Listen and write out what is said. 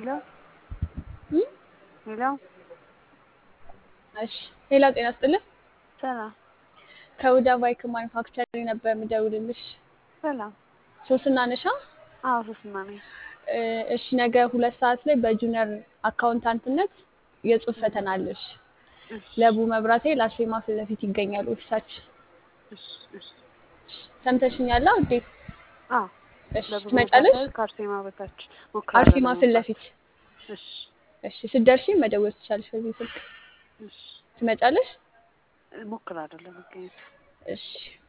ሄሎ እም? ሄሎ እሺ ሌላ ጤና ስጥልን። ሰላም ከውዳ ባይክ ማኑፋክቸሪንግ ነበር የምደውልልሽ። ሰላም። ሶስና ነሻ? አዎ ሶስና ነኝ። እ፣ እሺ ነገ ሁለት ሰዓት ላይ በጁኒየር አካውንታንትነት የጽሁፍ ፈተና አለሽ። እሺ ለቡ መብራቴ ላስቴማ ፊት ለፊት ይገኛል ኦፊሳችን። እሺ እሺ። ሰምተሽኛል ውዴ? አዎ እሺ ለብዙ ትመጫለሽ? መሳሳይ ከአርሴማ በታች ሞክራለሁ አርሴማ ፊት ለመምጣት። ለፊት። እሺ እሺ ስትደርሺ መደወል ትቻለሽ በዚህ ስልክ። እሺ ትመጫለሽ? ሞክራለሁ ለመገኘት። እሺ